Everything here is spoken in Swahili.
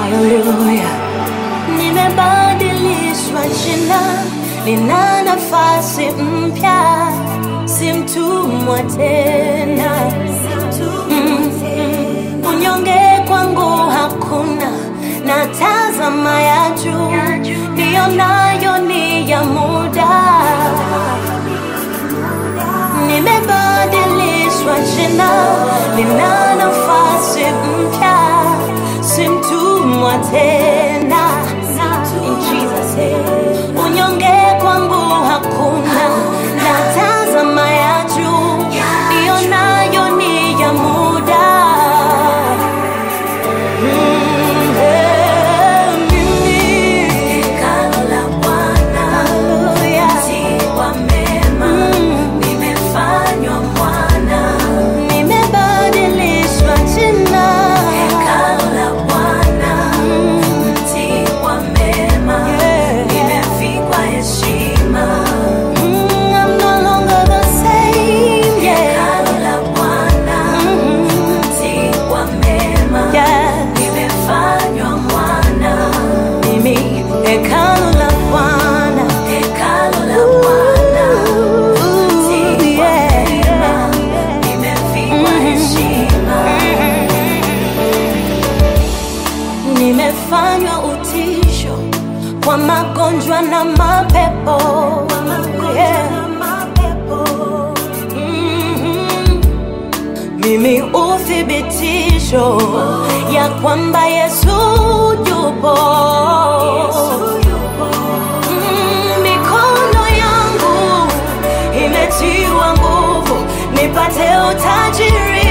Haleluya, nimebadilishwa jina, nina nafasi mpya, si mtumwa tena. Mm, mm. Unyonge kwangu hakuna, na tazama ya juu, ndiyo nayo ni ya muda. Nimebadilishwa jina, nina nafasi mpya, si mtumwa tena. In Jesus name. Unyonge kwangu hakuna, na tazama ya juu, ndiyo nayo ni ya muda. Mm, eh, mimi. Hallelujah. Mm. Nimebadilishwa jina. Mm, I'm no longer the same, yeah. Mm, yeah. Mimi hekalu la Bwana. Ooh, yeah. Nimefanywa utisho kwa magonjwa na mapepo. Yeah. Mhm. Mimi uthibitisho ya kwamba Yesu yupo. Mm, Mikono yangu imetiwa nguvu nipate utajiri